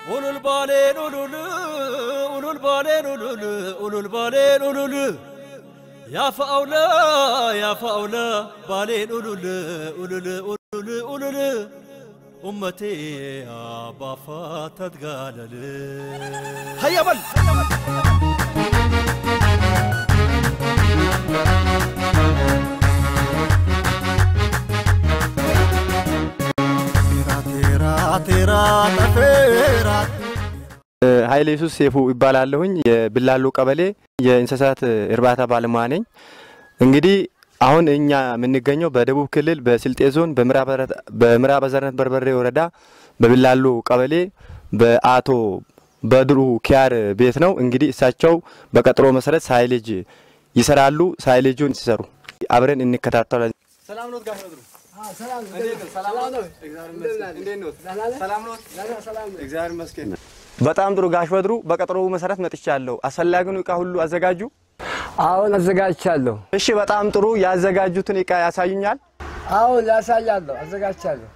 ኡሉል ባሌን ኡሉል ኡሉል ባሌን ኡሉል ኡሉል ባሌን ኡሉል ያፈአውለ ያፈአውለ ባሌን ኡሉል ኡሉል ኡሉል ኡሉል ኡመቴ አባፋ ተትጋለል ሀያ በል ኃይሌ ሱስ ሴፉ ይባላለሁኝ። የብላሎ ቀበሌ የእንስሳት እርባታ ባለሙያ ነኝ። እንግዲህ አሁን እኛ የምንገኘው በደቡብ ክልል በስልጤ ዞን በምዕራብ አዘርነት በርበሬ ወረዳ በብላሎ ቀበሌ በአቶ በድሩ ኪያር ቤት ነው። እንግዲህ እሳቸው በቀጠሮ መሰረት ሳይሌጅ ይሰራሉ። ሳይሌጁን ሲሰሩ አብረን እንከታተላለን። ሰላም ኖት ጋሽ በድሩ? እግዚአብሔር ይመስገን። በጣም ጥሩ ጋሽ በድሩ፣ በቀጠሮው መሰረት መጥቻለሁ። አስፈላጊውን እቃ ሁሉ አዘጋጁ? አሁን አዘጋጅቻለሁ። እሺ፣ በጣም ጥሩ። ያዘጋጁትን እቃ ያሳዩኛል? አሁን ያሳያለሁ፣ አዘጋጅቻለሁ።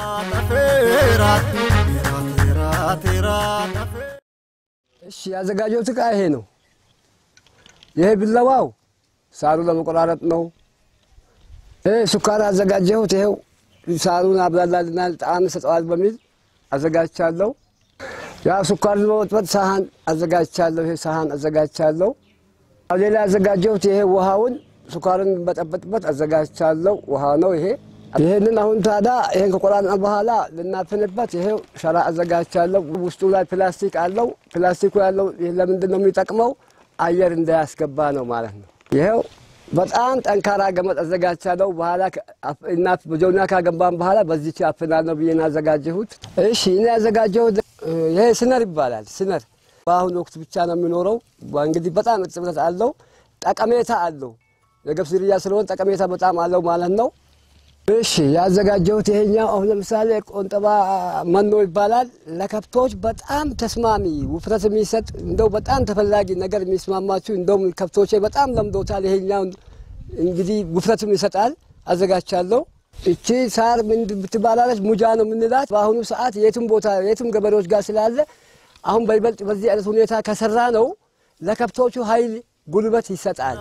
እሺ፣ ያዘጋጀሁት እቃ ይሄ ነው። ይሄ ቢላዋው ሳሩ ለመቆራረጥ ነው። ይሄ ሱካር አዘጋጀሁት። ይሄው ሳሩን አብላላልናል፣ ጣዕም ሰጠዋል በሚል አዘጋጅቻለሁ። ያ ሱካር ለመበጥበጥ ሳህን አዘጋጅቻለሁ። ይሄ ሳህን አዘጋጅቻለሁ። ሌላ ያዘጋጀሁት ይሄ ውሃውን ሱካርን በጠበጥበት አዘጋጅቻለሁ። ውሃ ነው ይሄ። ይህንን አሁን ታዲያ ይህን ከቆራረጥን በኋላ ልናፍንበት ይሄው ሸራ አዘጋጅቻለሁ። ውስጡ ላይ ፕላስቲክ አለው። ፕላስቲኩ ያለው ለምንድን ነው የሚጠቅመው? አየር እንዳያስገባ ነው ማለት ነው። ይሄው በጣም ጠንካራ ገመድ አዘጋጅቻለሁ። በኋላ በጆና ካገባን በኋላ በዚች አፍናለሁ ብዬ ነው ያዘጋጀሁት። እሺ እኔ ያዘጋጀሁት ይሄ ስነር ይባላል። ስነር በአሁኑ ወቅት ብቻ ነው የሚኖረው። እንግዲህ በጣም እርጥበት አለው፣ ጠቀሜታ አለው። የገብስ ዝርያ ስለሆነ ጠቀሜታ በጣም አለው ማለት ነው። እሺ ያዘጋጀሁት ይሄኛው አሁን ለምሳሌ ቆንጠባ መኖ ይባላል። ለከብቶች በጣም ተስማሚ ውፍረት የሚሰጥ እንደው በጣም ተፈላጊ ነገር የሚስማማችሁ እንደውም ከብቶቼ በጣም ለምዶታል። ይሄኛው እንግዲህ ውፍረትም ይሰጣል። አዘጋጅቻለሁ። እቺ ሳር ምን ብትባላለች? ሙጃ ነው የምንላት። በአሁኑ ሰዓት የትም ቦታ የትም ገበሬዎች ጋር ስላለ አሁን በይበልጥ በዚህ አይነት ሁኔታ ከሰራ ነው ለከብቶቹ ኃይል ጉልበት ይሰጣል።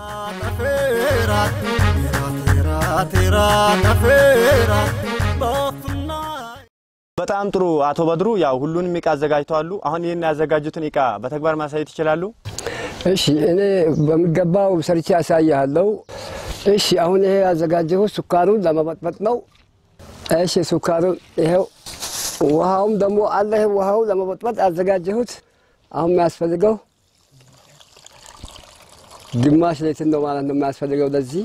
በጣም ጥሩ አቶ በድሩ፣ ያው ሁሉንም እቃ አዘጋጅተዋሉ። አሁን ይህን ያዘጋጁትን እቃ በተግባር ማሳየት ይችላሉ? እሺ እኔ በሚገባው ሰርቼ ያሳያለሁ። እሺ አሁን ይሄ ያዘጋጀሁት ሱካሩን ለመበጥበጥ ነው። እሺ ሱካሩን ይሄው፣ ውሃውም ደግሞ አለ። ይሄ ውሃው ለመበጥበጥ ያዘጋጀሁት አሁን የሚያስፈልገው ግማሽ ሌትር ነው ማለት ነው የሚያስፈልገው ለዚህ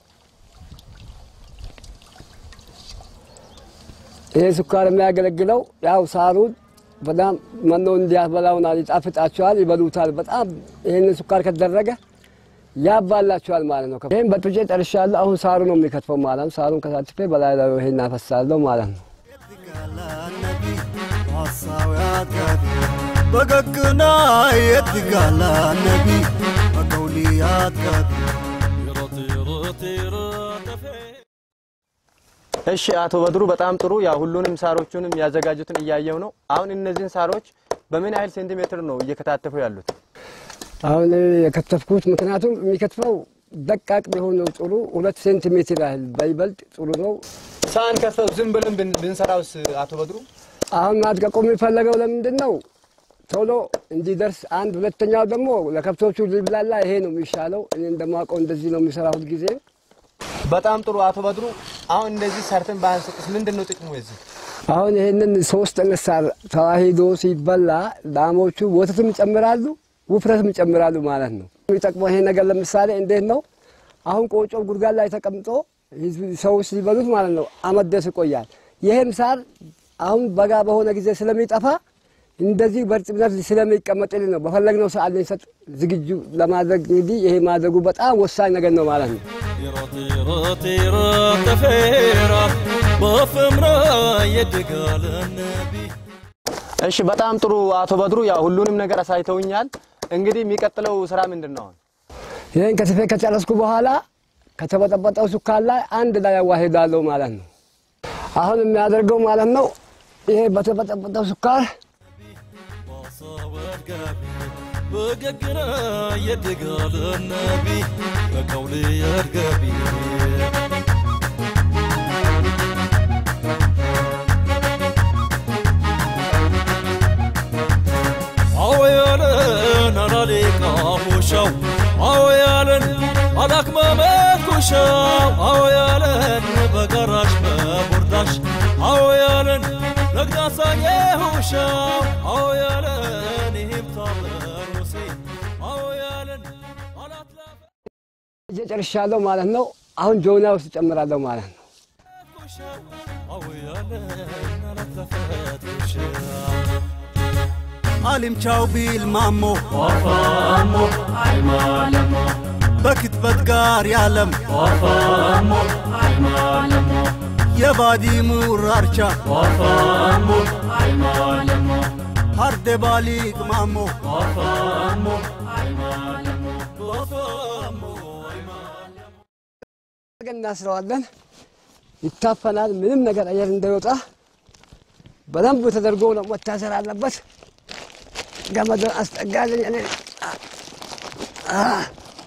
ይሄ ስኳር የሚያገለግለው ያው ሳሩን በጣም መኖ እንዲያበላውናል፣ ይጣፍጣቸዋል፣ ይበሉታል። በጣም ይህንን ስኳር ከተደረገ ያባላቸዋል ማለት ነው። ይህም በጥብጬ ጨርሻለሁ። አሁን ሳሩ ነው የሚከትፈው ማለት ነው። ሳሩን ከሳትፌ በላይ ላይ ይሄን እናፈሳለሁ ማለት ነው። በገግና የትጋላ ነቢ በቀውልያት እሺ አቶ በድሩ በጣም ጥሩ። ያ ሁሉንም ሳሮቹንም ያዘጋጁትን እያየው ነው። አሁን እነዚህን ሳሮች በምን ያህል ሴንቲሜትር ነው እየከታተፉ ያሉት? አሁን የከተፍኩት ምክንያቱም የሚከትፈው ደቃቅ ቢሆነው ጥሩ ሁለት ሴንቲሜትር ያህል በይበልጥ ጥሩ ነው። ሳህን ከፈው ዝም ብለን ብንሰራውስ አቶ በድሩ? አሁን ማድቀቁ የሚፈለገው ለምንድን ነው? ቶሎ እንዲደርስ አንድ፣ ሁለተኛው ደግሞ ለከብቶቹ ሊብላላ ይሄ ነው የሚሻለው። እኔ እንደማውቀው እንደዚህ ነው የሚሰራ ሁልጊዜ። በጣም ጥሩ አቶ በድሩ። አሁን እንደዚህ ሰርተን ባንሰጥስ ምንድን ነው ጥቅሙ የዚህ? አሁን ይህንን ሶስት አይነት ሳር ተዋሂዶ ሲበላ ላሞቹ ወተትም ይጨምራሉ፣ ውፍረትም ይጨምራሉ ማለት ነው። የሚጠቅመው ይሄ ነገር ለምሳሌ እንዴት ነው? አሁን ቆጮ ጉድጓድ ላይ ተቀምጦ ሰው ሲበሉት ማለት ነው አመት ድረስ ይቆያል። ይሄም ሳር አሁን በጋ በሆነ ጊዜ ስለሚጠፋ እንደዚህ በእርጥብነት ስለሚቀመጥልን ነው በፈለግነው ሰዓት ልንሰጥ ዝግጁ ለማድረግ እንግዲህ ይሄ ማድረጉ በጣም ወሳኝ ነገር ነው ማለት ነው። እሺ በጣም ጥሩ አቶ በድሩ፣ ያው ሁሉንም ነገር አሳይተውኛል። እንግዲህ የሚቀጥለው ስራ ምንድን ነው? ይህን ከትፌ ከጨረስኩ በኋላ ከተበጠበጠው ሱካር ላይ አንድ ላይ ያዋሂዳለሁ ማለት ነው። አሁን የሚያደርገው ማለት ነው ይሄ በተበጠበጠው ሱካር በገግና የድጋለ ነቢ በቀውል የርገቢ አዎ ያለን አላሌቃ ሁሻው አዎ ያለን አላክመመት ኩሻው አዎ ያለን በጋራሽ በቦርዳሽ አዎ ያለን ለግዳሳዬ ሁሻው አዎ ያለን ይህም ታበሩሴ አዎ ያለን አላትላፈ እየጨርሻለሁ ማለት ነው። አሁን ጆና ውስጥ እጨምራለሁ ማለት ነው። ኩሻው አዎ ያለን አላትላፈት ኩሻው አሊምቻው ቢል ማሞ በክትበት ጋር ያለም የባዲ ሙራርቻ ሀርደ ባሊቅ ማሞ አድርገን እናስረዋለን። ይታፈናል። ምንም ነገር አየር እንዳይወጣ በደንብ ተደርጎ ነው መታሰር አለበት። ገመዱን አስጠጋልኝ። እኔ አ-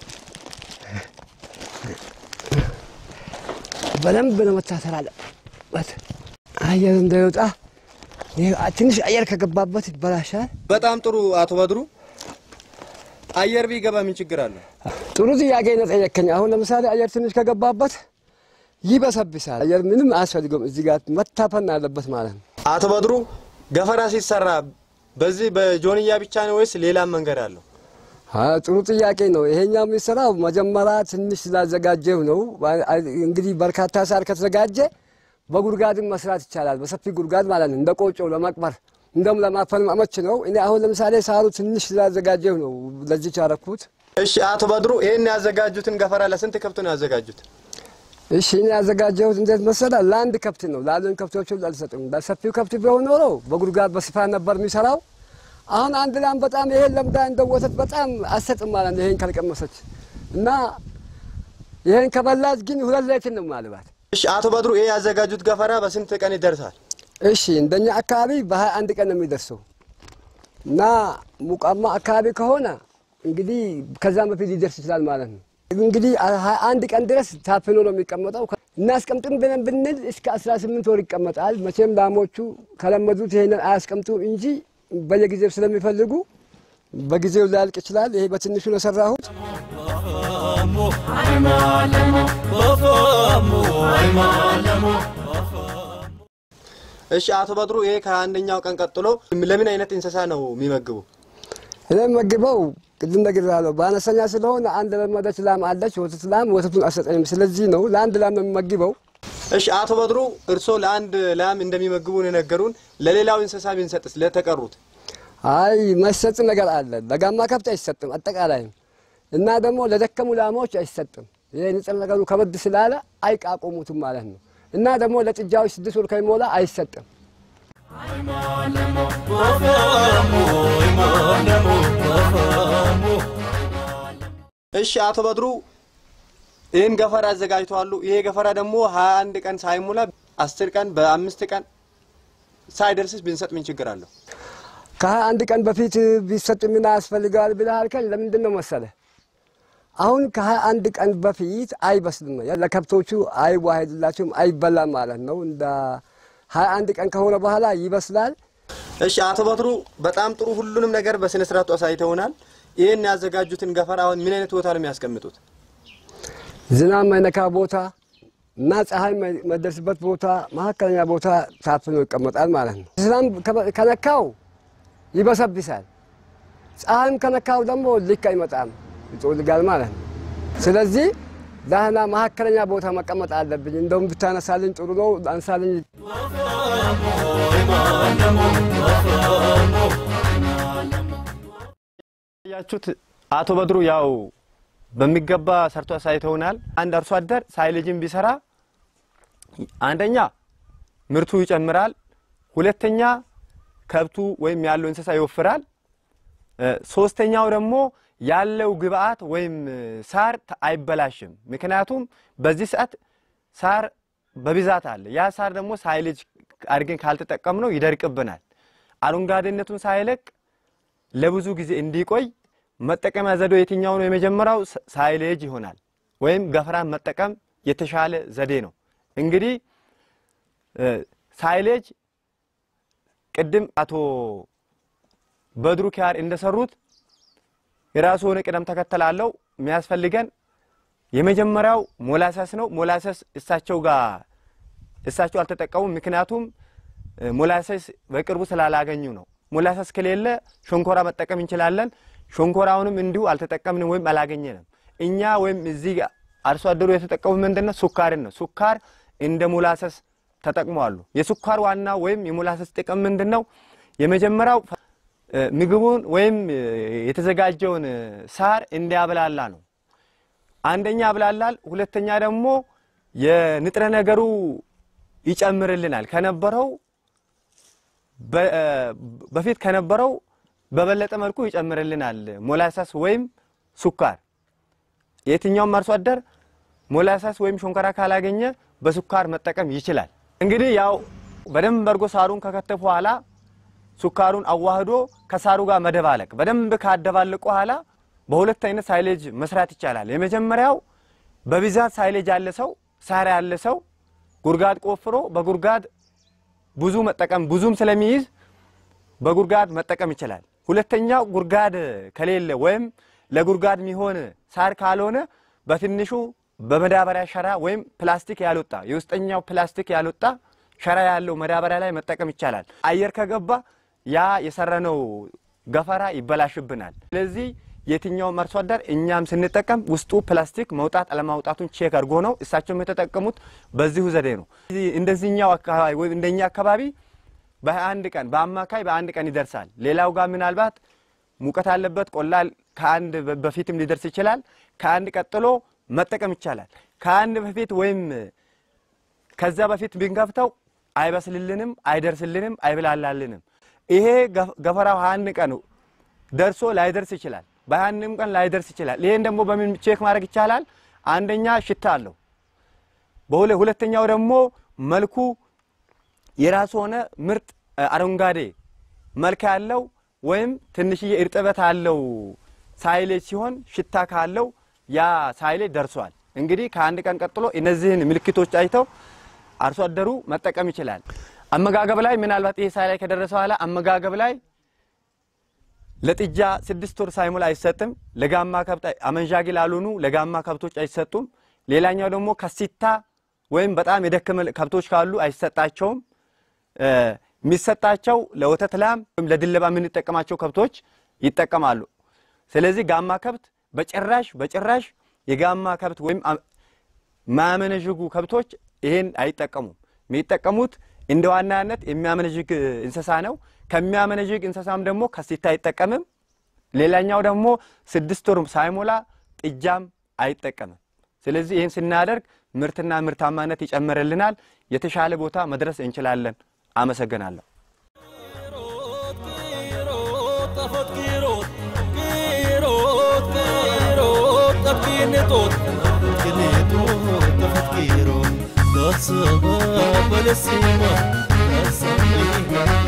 በደንብ ነው መታሰር አለበት። አየር እንዳይወጣ ይህ ትንሽ አየር ከገባበት ይበላሻል። በጣም ጥሩ አቶ በድሩ። አየር ቢገባ ምን ችግር አለው? ጥሩ ጥያቄ ነው ጠየከኝ። አሁን ለምሳሌ አየር ትንሽ ከገባበት ይበሰብሳል። አየር ምንም አያስፈልገውም። እዚህ ጋር መታፈን አለበት ማለት ነው። አቶ በድሩ ገፈራ ሲሰራ በዚህ በጆንያ ብቻ ነው ወይስ ሌላም መንገድ አለው? አዎ፣ ጥሩ ጥያቄ ነው። ይሄኛው የሚሰራው መጀመሪያ ትንሽ ስላዘጋጀው ነው። እንግዲህ በርካታ ሳር ከተዘጋጀ በጉድጓድም መስራት ይቻላል። በሰፊ ጉድጓድ ማለት ነው። እንደ ቆጮ ለመቅበር እንደም ለማፈን አመች ነው። እኔ አሁን ለምሳሌ ሳሩ ትንሽ ስላዘጋጀው ነው ለዚች ያረኩት። እሺ አቶ በድሩ ይህን ያዘጋጁትን ገፈራ ለስንት ከብት ነው ያዘጋጁት? እሺ እኔ ያዘጋጀሁት እንዴት መሰለህ? ለአንድ ከብት ነው። ላሉን ከብቶቹ አልሰጥም። ለሰፊው ከብት ቢሆን ኖሮ በጉድጓድ በስፋት ነበር የሚሰራው። አሁን አንድ ላም በጣም ይሄን ለምዳ እንደ ወተት በጣም አሰጥም ማለት ነው። ይሄን ካልቀመሰች እና ይሄን ከበላች ግን ሁለት ሌትር ነው ማልባት። እሺ አቶ በድሩ ይሄ ያዘጋጁት ገፈራ በስንት ቀን ይደርሳል? እሺ እንደኛ አካባቢ በሀያ አንድ ቀን ነው የሚደርሰው እና ሙቃማ አካባቢ ከሆነ እንግዲህ ከዛም በፊት ሊደርስ ይችላል ማለት ነው። እንግዲህ ሀያ አንድ ቀን ድረስ ታፍኖ ነው የሚቀመጠው። እናስቀምጥም ብለን ብንል እስከ አስራ ስምንት ወር ይቀመጣል። መቼም ላሞቹ ከለመዱት ይሄንን አያስቀምጡም እንጂ በየጊዜው ስለሚፈልጉ በጊዜው ሊያልቅ ይችላል። ይሄ በትንሹ ነው የሰራሁት። እሺ አቶ በድሩ ይሄ ከአንደኛው ቀን ቀጥሎ ለምን አይነት እንስሳ ነው የሚመግቡ? እኔ መግበው ቅድም ነግሬሃለሁ። በአነስተኛ ስለሆነ አንድ ለመደች ላም አለች፣ ወተት ላም ወተቱን አሰጠኝም። ስለዚህ ነው ለአንድ ላም ነው የሚመግበው። እሺ አቶ በድሩ እርስዎ ለአንድ ላም እንደሚመግቡን የነገሩን፣ ለሌላው እንስሳ ቢንሰጥስ ለተቀሩት? አይ መሰጥ ነገር አለ። ለጋማ ከብት አይሰጥም አጠቃላይም እና ደግሞ ለደከሙ ላሞች አይሰጥም። ይህ ንጽር ነገሩ ከበድ ስላለ አይቃቆሙትም ማለት ነው። እና ደግሞ ለጥጃዎች ስድስት ወር ከሚሞላ አይሰጥም። እሺ አቶ በድሩ ይህን ገፈራ አዘጋጅተዋሉ። ይሄ ገፈራ ደግሞ ሀያ አንድ ቀን ሳይሞላ አስር ቀን በአምስት ቀን ሳይደርስስ ብንሰጥ ምን ችግር አለው? ከሀያ አንድ ቀን በፊት ቢሰጥ ምን ያስፈልገዋል ብለህ አልከኝ። ለምንድን ነው መሰለህ? አሁን ከሀያ አንድ ቀን በፊት አይበስልም ነው ለከብቶቹ አይዋሄድላቸውም፣ አይበላም ማለት ነው። እንደ ሀያ አንድ ቀን ከሆነ በኋላ ይበስላል። እሺ አቶ በድሩ በጣም ጥሩ፣ ሁሉንም ነገር በስነ ስርዓቱ አሳይተውናል። ይህን ያዘጋጁትን ገፈራ አሁን ምን አይነት ቦታ ነው የሚያስቀምጡት? ዝናብ ማይነካ ቦታ እና ፀሐይ መደርስበት ቦታ፣ መካከለኛ ቦታ ታፍኖ ይቀመጣል ማለት ነው። ዝናብ ከነካው ይበሰብሳል። ፀሐይም ከነካው ደግሞ ልክ አይመጣም፣ ይጮልጋል ማለት ነው። ስለዚህ ዳህና መካከለኛ ቦታ መቀመጥ አለብኝ። እንደውም ብታነሳልኝ ጥሩ ነው። አንሳልኝ። ያችሁት አቶ በድሩ ያው በሚገባ ሰርቶ አሳይተውናል። አንድ አርሶ አደር ሳይልጅም ቢሰራ አንደኛ ምርቱ ይጨምራል፣ ሁለተኛ ከብቱ ወይም ያለው እንስሳ ይወፍራል፣ ሶስተኛው ደግሞ ያለው ግብአት ወይም ሳር አይበላሽም። ምክንያቱም በዚህ ሰዓት ሳር በብዛት አለ። ያ ሳር ደግሞ ሳይልጅ አድርገን ካልተጠቀምነው ይደርቅብናል። አረንጓዴነቱን ሳይለቅ ለብዙ ጊዜ እንዲቆይ መጠቀሚያ ዘዴው የትኛው ነው? የመጀመሪያው ሳ- ሳይሌጅ ይሆናል ወይም ገፈራን መጠቀም የተሻለ ዘዴ ነው። እንግዲህ እ፣ ሳይሌጅ ቅድም አቶ በድሩ ኪያር እንደሰሩት የራሱ የሆነ ቅደም ተከተል አለው። የሚያስፈልገን የመጀመሪያው ሞላሰስ ነው። ሞላሰስ እሳቸው ጋር እሳቸው አልተጠቀሙም። ምክንያቱም እ፣ ሞላሰስ በቅርቡ ስላላገኙ ነው። ሞላሰስ ከሌለ ሸንኮራ መጠቀም እንችላለን። ሸንኮራውንም እንዲሁ አልተጠቀምንም ወይም አላገኘንም። እኛ ወይም እዚህ ጋር አርሶ አደሩ የተጠቀሙ ምንድን ነው? ሱካርን ነው። ሱካር እንደ ሞላሰስ ተጠቅመዋሉ። የሱካር ዋና ወይም የሞላሰስ ጥቅም ምንድን ነው? የመጀመሪያው እ፣ ምግቡን ወይም እ፣ የተዘጋጀውን እ፣ ሳር እንዲያብላላ ነው። አንደኛ ያብላላል፣ ሁለተኛ ደግሞ የንጥረ ነገሩ ይጨምርልናል። ከነበረው በ- እ፣ በፊት ከነበረው በበለጠ መልኩ ይጨምርልናል። ሞላሳስ ወይም ሱካር የትኛውም አርሶ አደር ሞላሳስ ወይም ሸንኮራ ካላገኘ በሱካር መጠቀም ይችላል። እንግዲህ ያው በደንብ አድርጎ ሳሩን ከከተፉ በኋላ ሱካሩን አዋህዶ ከሳሩ ጋር መደባለቅ በደንብ ካደባለቁ በኋላ በሁለት አይነት ሳይሌጅ መስራት ይቻላል። የመጀመሪያው በብዛት ሳይሌጅ ያለ ሰው ሳር ያለ ሰው ጉድጓድ ቆፍሮ በጉድጓድ ብዙ መጠቀም ብዙም ስለሚይዝ በጉድጓድ መጠቀም ይችላል። ሁለተኛው ጉድጓድ ከሌለ ወይም ለጉድጓድ የሚሆን ሳር ካልሆነ በትንሹ በመዳበሪያ ሸራ ወይም ፕላስቲክ ያልወጣ የውስጠኛው ፕላስቲክ ያልወጣ ሸራ ያለው መዳበሪያ ላይ መጠቀም ይቻላል። አየር ከገባ ያ የሰራነው ገፈራ ይበላሽብናል። ስለዚህ የትኛውም አርሶ አደር እኛም ስንጠቀም ውስጡ ፕላስቲክ መውጣት አለማውጣቱን ቼክ አድርጎ ነው። እሳቸውም የተጠቀሙት በዚሁ ዘዴ ነው። እንደዚህኛው አካባቢ ወይም እንደኛ አካባቢ በአንድ ቀን በአማካይ በአንድ ቀን ይደርሳል። ሌላው ጋር ምናልባት ሙቀት አለበት ቆላ ከአንድ በፊትም ሊደርስ ይችላል። ከአንድ ቀጥሎ መጠቀም ይቻላል። ከአንድ በፊት ወይም ከዛ በፊት ብንከፍተው አይበስልልንም፣ አይደርስልንም፣ አይብላላልንም። ይሄ ገፈራው አንድ ቀን ደርሶ ላይደርስ ይችላል። በአንድም ቀን ላይደርስ ይችላል። ይሄን ደግሞ በምን ቼክ ማድረግ ይቻላል? አንደኛ ሽታ አለው። በሁለ ሁለተኛው ደግሞ መልኩ የራሱ ሆነ ምርጥ አረንጓዴ መልክ ያለው ወይም ትንሽዬ እርጥበት አለው ሳይሌጅ ሲሆን ሽታ ካለው ያ ሳይሌጅ ደርሷል። እንግዲህ ከአንድ ቀን ቀጥሎ እነዚህን ምልክቶች አይተው አርሶ አደሩ መጠቀም ይችላል። አመጋገብ ላይ ምናልባት ይሄ ሳይሌጅ ከደረሰ በኋላ አመጋገብ ላይ ለጥጃ ስድስት ወር ሳይሞላ አይሰጥም። ለጋማ ከብት አመንዣጊ ላልሆኑ ለጋማ ከብቶች አይሰጡም። ሌላኛው ደግሞ ከሲታ ወይም በጣም የደከመ ከብቶች ካሉ አይሰጣቸውም። የሚሰጣቸው ለወተት ላም ወይም ለድለባ የምንጠቀማቸው ከብቶች ይጠቀማሉ። ስለዚህ ጋማ ከብት በጭራሽ በጭራሽ የጋማ ከብት ወይም ማያመነዥጉ ከብቶች ይሄን አይጠቀሙም። የሚጠቀሙት እንደ ዋናነት የሚያመነዥግ እንስሳ ነው። ከሚያመነዥግ እንስሳም ደግሞ ከሲታ አይጠቀምም። ሌላኛው ደግሞ ስድስት ወር ሳይሞላ ጥጃም አይጠቀምም። ስለዚህ ይህን ስናደርግ ምርትና ምርታማነት ይጨምርልናል። የተሻለ ቦታ መድረስ እንችላለን። አመሰግናለሁ። That's a